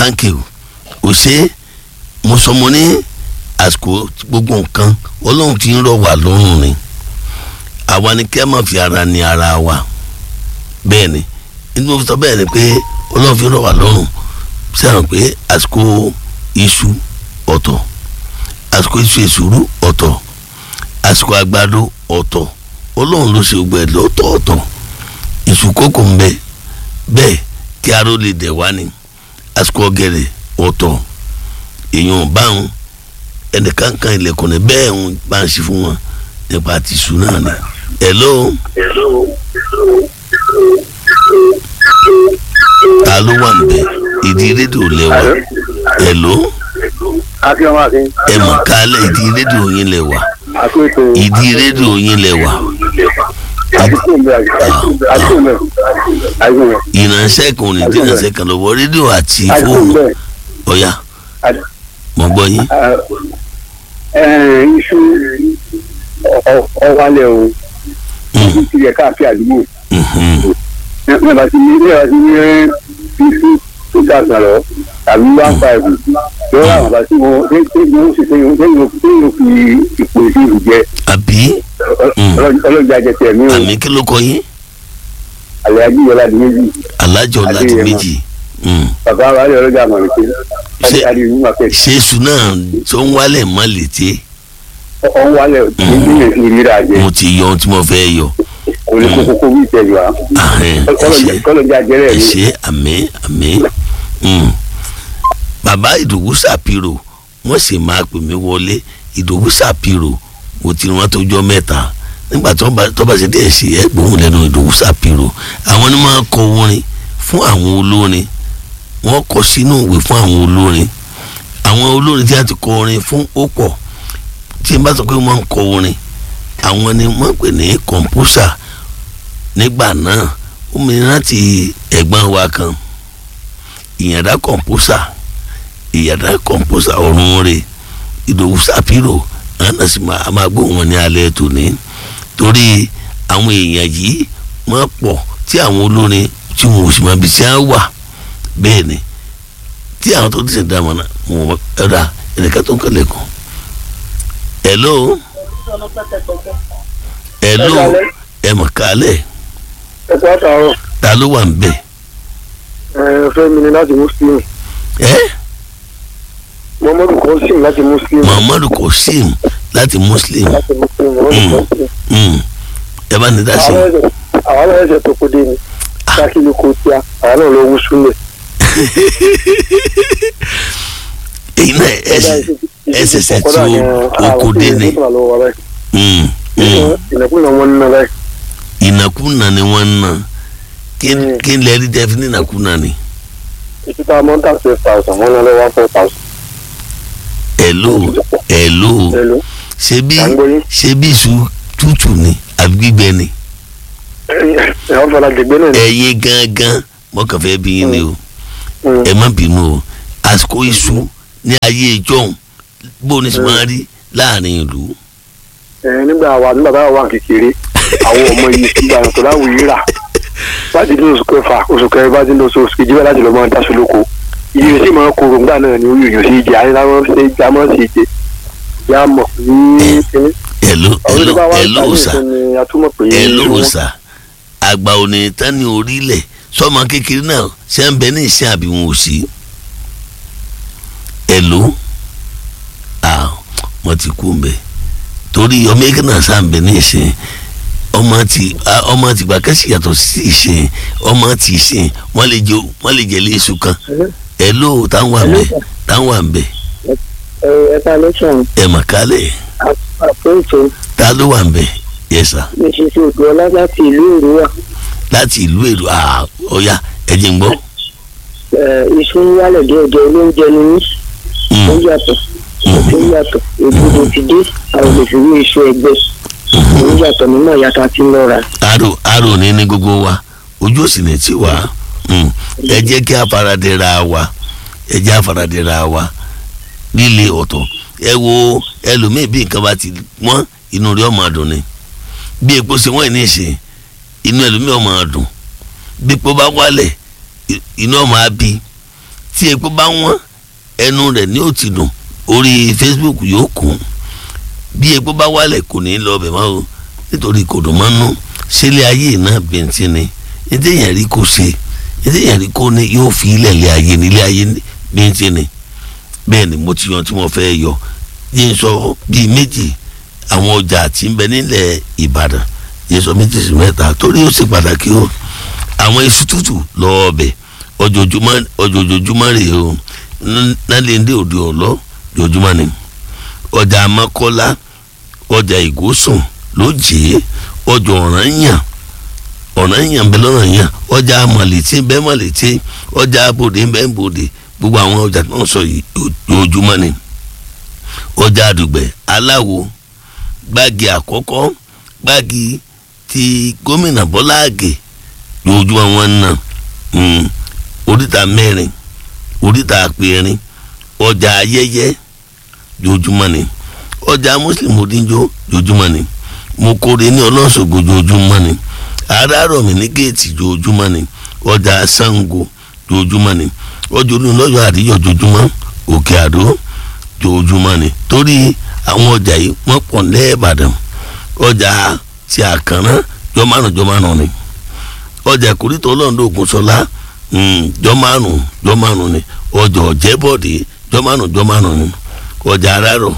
thank you ò ṣe mo sọ mo ní àsìkò gbogbo nǹkan ọlọ́run ti ń rọ̀ wá lọ́rùn ni àwa ni kẹ́ máa fi ara ní ara wa bẹ́ẹ̀ ni inú mo sọ bẹ́ẹ̀ ni pé ọlọ́run fi ń rọ̀ wá lọ́rùn sẹ́wọ̀n pé àsìkò iṣu ọ̀tọ̀ àsìkò iṣu èsúrú ọ̀tọ̀ àsìkò àgbàdo ọ̀tọ̀ ọlọ́run ló ṣe gbogbo ẹ̀ lọ́tọ̀ọ̀tọ̀ iṣu kókò ń bẹ bẹ́ẹ̀ kí aró lè dẹ̀ wá ní àsìkò ọ̀gẹ̀dẹ̀ ọ̀tọ̀ èèyàn báwọn ẹnìkan kan ilẹ̀kùn ní bẹ́ẹ̀ ń bá ń ṣe fún wọn nípa ti iṣu náà ni. hello. ta ló wà ń bẹ ìdí rédíò lẹ́wà hello akíọmọ akin. ẹ mọ̀ kálẹ̀ ìdí rédíò yín lẹ́wà àkóso. ìdí rédíò yín lẹ́wà àdúgbò mi àdúgbò mi àdúgbò mi. ìránṣẹ́ kan ò ní dín ìránṣẹ́ kan lọ́wọ́ rédíò àti àdúgbò fóònù mi. ọ̀yà mọ̀ gbọ́ yín. iṣu ọwálẹ̀ o Mm, ti yẹ káàkiri àdúgbò. mhm. ní bá ti ní ní bá ti ní iṣu two thousand lọ tàbí one five lọ́wọ́ àwọn bá ti wọ́n ṣé ṣé wọ́n ṣe ṣé wọ́n ṣé wọ́n fi ipò ìṣirò jẹ àbí ọlọ́jà jẹ tẹ̀ mí o àmì kí ló kọ yín àlẹ́ ajíyọlá di méjì alájọ láti Adéyẹmọ. méjì Mm. bàbá wa lè ọlọ́jà mọ̀ ní pé Ṣé- adé ìlú market ṣé èṣù náà tó ń wálẹ̀ mọ́ létí ọ̀hún wálẹ̀ ní ìrírà jẹ mo ti yọ ohun tí mo fẹ́ yọ kò ní kókó kó bí ìtẹ̀jú wa Ahẹ́n, ẹ ṣé. kọ́lọ́jà jẹ́rẹ̀ ẹ mi ṣé àmì àmì Mm. bàbá ìdòwú sàpírò wọ́n sì máa pè mí wọlé ìdòwú sàpírò mo ti rán tójọ́ mẹ́ta nígbà tó bá tó bá ṣe díẹ̀ sí ẹ gbóhùn lẹ́nu ìdòwú sàpírò àwọn ni máa kọ orin fún àwọn olórin wọ́n kọ sínú ìwé fún àwọn olórin àwọn olórin tí a ti kọ orin fún ó pọ̀ tí n bá sọ pé wọ́n ń kọ orin àwọn ni wọ́n pè ní kọ̀ǹpúsà nígbà náà ó mi rántí ẹ̀gbọ́n wa kan ìyànda kọ̀ǹpúsà ìyànda kọ̀ǹpúsà ọ̀run rẹ̀ ìdòwú sàpírò àná sì máa a máa gbóhùn wọn ní alẹ́ tòní torí àwọn èèyàn yìí wọ́n pọ̀ tí àwọn olórin tí wọn ò sì máa bí tí wọ́n wà bẹ́ẹ̀ ni tí àwọn tó ti ṣe dá wọn náà wọn ẹ̀dá ẹ̀dẹ̀ká tó ń kọ́lẹ̀ kan. hello hello ẹ mọ̀ kálẹ̀ ẹ̀kọ́ àtàwọn ta ló wà ń bẹ̀ fẹ́ mi ni láti muslim ẹ́ muhammadu kọ́sìm láti muslim muhammadu kosim láti muslim láti muslim muhammadu kọ́sìm. Mm. ẹ bá ní dá sí i. àwọn náà ẹsẹ̀ tó kó dé ni káàkiri kò tíya àwọn náà lọ wú súnlẹ̀. èyí náà ẹsẹsẹ tí ó oko dé ni Mm, mm. ìnàkúnà wọn nínú báyìí. ìnàkúnà ni wọ́n ń nà kí Mm. kí n lè rí dẹ́fí ní ìnàkúnà ni. ìtúta mọ́tà six thousand wọn náà lọ one four thousand. ẹ̀lò ẹ̀lò hello ṣé bí à ń gbọ́ yín. ṣé bí iṣu tútù ni àbí gbígbẹ ni. ẹ̀wọ̀n fọlá gbẹgbẹ́ náà ni. ẹ̀yin gangan mọ́kàn fẹ́ bí yín ni o Mm. ẹ má bínú o àsìkò iṣu ní ayé ìjọ́un bó ni sì máa rí láàrin ìlú. ẹ nígbà wà nígbà táwa wà kékeré àwọn ọmọ yìí nígbà tó láwùú yìí rà láti ní oṣù kẹfà oṣù kẹrin bá ti ní oṣù kejì bá láti lọ máa dáṣọ lóko iye sì máa kóró ńgbà náà ni orí èèyàn sì jẹ ayé láwọn ṣe já mọ́ sí jẹ yá mọ̀ ní kíní. ẹ̀lò àwọn ẹ̀lò tó bá wà ẹ̀lò ní òòsà ìtàn ni a túmọ̀ pé ẹ̀lò òòsà àgbà òní tán ní orílẹ̀ sọ́mọ kékeré náà ṣe ń bẹ ní ìsìn àbí wọn ò sí. ẹ̀lò à wọ́n ti kú mbẹ́ torí ọmọ ẹgbẹ́ náà sá ń bẹ ní ìsìn ọmọ ti a- ọmọ ti gbà kẹ́sì yàtọ̀ sí ìsìn ọmọ ti ìsìn wọ́n lè jẹ wọ́n lè jẹ léṣu kan ẹ̀lò táwọn wà ń bẹ táwọn wà ń bẹ ẹ̀ka lẹ́sàn ẹ̀ mà kálẹ̀ àpéǹtò ta ló wà ń bẹ yẹ́sà. níṣìṣẹ́ odò ọlá láti ìlú èrúwà láti ìlú èrò à ọ̀ya ẹ̀jẹ̀ ń gbọ́. iṣu ń wálẹ̀ díẹ̀díẹ̀ olóúnjẹ ni mí ó Mm, yàtọ̀ ó yàtọ̀ èbúdó ti dé àwọn olè fi rí iṣu ẹgbẹ́ ó yàtọ̀ nínú ìyàtọ̀ àti lọ́ra arò arò ní ní gbogbo wa ojú òsì ní tí wà Mm, ẹ jẹ́ kí afaradẹ́ra wa ẹ jẹ́ afaradẹ́ra wa líle ọ̀tọ̀ ẹ wo ẹlòmíì bí nǹkan bá ti wọ́n inú rẹ̀ ọmọ àdùn ni bí epo ṣe wọ́n ní ìṣe inú ẹlòmíì ọmọ àdùn bí epo bá wálẹ̀ i- inú ọmọ àbí tí epo bá wọ́n ẹnu rẹ̀ ní ó ti dùn orí Facebook yóò kún bí epo bá wálẹ̀ kò ní lọ bẹ̀ mọ́ o nítorí kò dùn mọ́ nú sílé ayé náà bẹ̀ntì ni ètò èèyàn rí kó ṣe ètò èèyàn rí kó ní yóò fi ilẹ̀ lé ayé nílé ayé bẹ̀ntì ni bẹ́ẹ̀ ni mo ti yan tí mo fẹ́ yọ yín sọ bíi méjì àwọn ọjà tí ń bẹ nílẹ̀ Ìbàdàn yín sọ méjì sí mẹ́ta torí ó ṣe pàtàkì o àwọn iṣu tútù lọ́ọ́ ọbẹ̀ ọjọ́júmọ́ ọjọ́júmọ́ rèé o nálẹ́ndé òde ọ̀lọ́ jojúmọ́ ni ọjà Amákọ́lá ọjà Ìgòsùn lójì ọjà Ọ̀rànyàn Ọ̀rànyàn bẹ lọ́rànyàn ọjà Màlẹ́tì bẹ Màlẹ́tì ọjà Bòdè bẹ Bòdè gbogbo àwọn ọjà tó ń sọ yìí jojúmọ́ ni ọjà Àdùgbẹ̀ Aláwo gbági àkọ́kọ́ gbági ti gómìnà Bọ́lá Àgè jojúmọ́ wọn náà oríta mẹ́rin oríta àpẹẹrin ọjà ayẹyẹ jojúmọ́ ni ọjà muslim odinjo jojúmọ́ ni mokore ní ọlọ́sọ̀gbọ̀ jojúmọ́ ni arárọ̀mí ní géètì jojúmọ́ ni ọjà sango jojúmọ́ ni ọjà olùlọ́yọ̀ àríyọ̀ jojúmọ́ òkè àdó jojúmọ́ ni torí àwọn ọjà yìí wọ́n pọ̀ lẹ́ẹ̀bàdàn ọjà tí àkànná jọmánù jọmánù ni ọjà ìkórìtò ọlọ́run ògùnṣọlá jọmánù jọmánù ni ọjà ọ̀jẹ̀bọ̀dé jọmánù jọmánù ni ọjà arárọ̀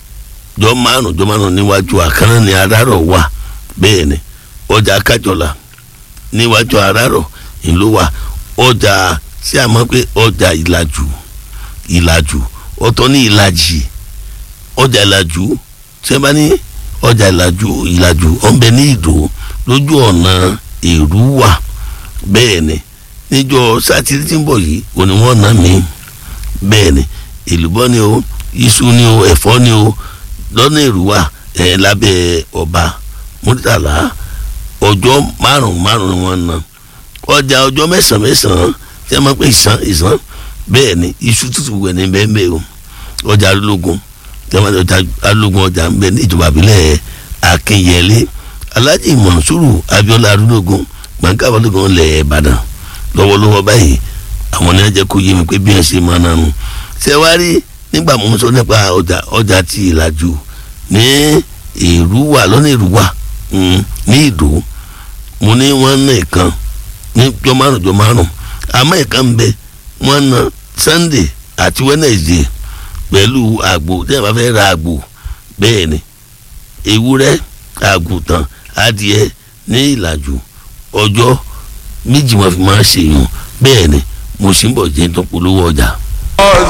jọmánù jọmánù níwájú àkànná ni arárọ̀ wà bẹ́ẹ̀ ni ọjà kájọlá níwájú arárọ̀ ìlú wa ọjà tí a mọ̀ pé ọjà ìlàjù ìlàjù ọ̀tọ̀ ní ìlàjì ọjà ìlàjù tí a bá ní ọjà ìlàjù ìlàjù ọ̀nbẹ ní ìdò lójú ọ̀nà èrú wà bẹ́ẹ̀ ni níjọ́ sátidé tí ń bọ̀ yìí òní wọ́n ná mi bẹ́ẹ̀ ni èlùbọ́ ni o iṣu ni o ẹ̀fọ́ ni o lọ́nà èrúwà ẹ̀ lábẹ́ ọba múrítàlá ọjọ́ márùn márùn ni wọ́n ná ọjà ọjọ́ mẹ́sàn-án mẹ́sàn-án tí a máa pè ìsàn ìsàn bẹ́ẹ̀ ni iṣu tútù wẹ̀ ní bẹ́ẹ̀ bẹ́ẹ̀ o ọjà alógun tí a máa ọjà alógun ọjà ń bẹ ní ìjọba àbílẹ̀ akínyẹlé alhaji mọ̀nsúrù abiola alógun gbàǹkà alógun lẹ̀ ìbàdàn lọ́wọ́lọ́wọ́ báyìí àwọn ní ajẹ́ kó yé mi pé bí wọ́n ṣe máa nánu ṣé wàá rí nígbà mo ń sọ nípa ọjà ọjà ti ìlàjù ní èrúwà lọ́nà èrúwà ní ìdó mo ní wọ́n ná ìkan ní jọ márùn jọ márùn àmọ́ ìkan ń bẹ wọ́n ná sunday àti wednesday pẹ̀lú àgbò tí a bá fẹ́ ra àgbò bẹ́ẹ̀ ni ewúrẹ́ àgùntàn adìẹ ní ìlàjù ọjọ́ méjì wọn fi máa ṣèyàn bẹ́ẹ̀ ni mo sì ń bọ̀ jẹ́ tó polówó ọjà.